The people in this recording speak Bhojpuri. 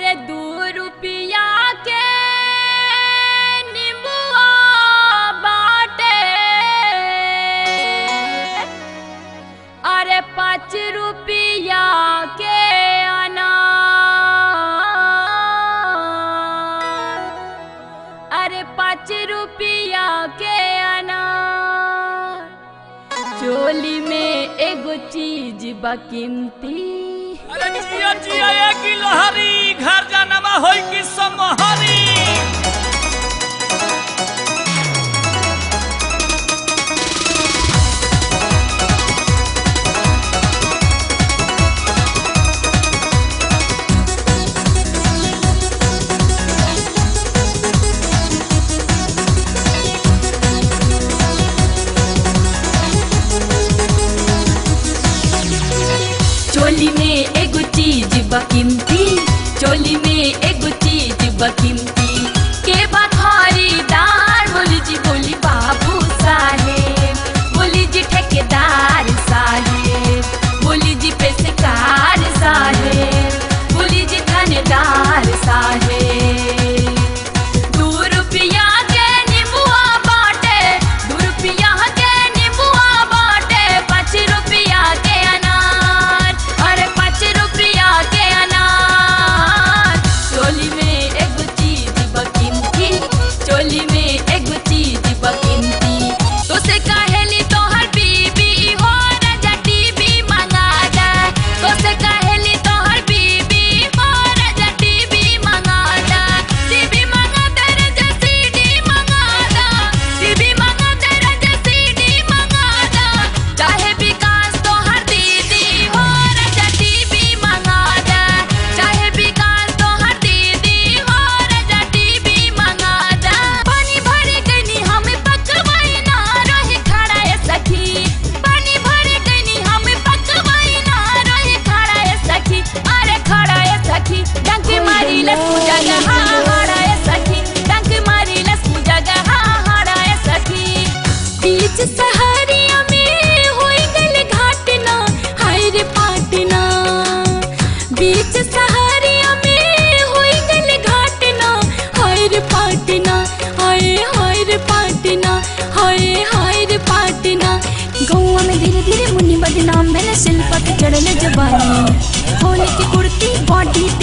अरे दू रुपया के नींबुआ बाटे अरे पाँच रुपया के अनार अरे पाँच रुपया के अनार चोली में एगो चीज बकीमती अरे जिया जिया ये की लहरी घर जानमा होई की समहरी चोली में एगो चीज बकीमती चोली में एगो चीज बकीमती के बा खरीदार बोली जी बोली बाबू साहेब बोली जी ठेकेदार साहेब बोली जी पेशकार साहेब बोली जी थानेदार साहेब दू रुपया के नींबुआ बाटे दू रुपया के नींबुआ बाटे पाँच रुपया के अनार अरे पाँच रुपया के अनार चोली में एगो चीज बकीमती चोली में एगो चीज बकीमती तो से कहेली तोहर बीबी हो राजा टीवी मंगा दे तो से कहेली तोहर बीबी हो राजा टीवी मंगा दे टीवी मंगा दे राजा सीडी मंगा दे टीवी मंगा दे राजा सीडी मंगा दे चाहे विकास तोहर दीदी हो राजा टीवी मंगा दे चाहे विकास तोहर दीदी हो राजा टीवी मंगा दे पानी भरे गनी हम पकवाई ना रहे खड़ा है सखी पानी भरे गनी हम पकवाई ना रहे खड़ा है सखी अरे खड़ा है सखी डंक मारी लस पूजा हा हाड़ा है सखी डंक मारी लस पूजा हा हाड़ा है सखी बीच सहरिया में होई गल घाटना हाय रे पाटना बीच सहरिया में होई गल घाटना हाय रे पाटना हाय हाय रे पाटना हाय हाय रे पाटना गौआ में धीरे धीरे मुन्नी बदनाम भेल शिल्पा के चढ़ल जबानी होली की कुर्ती बॉडी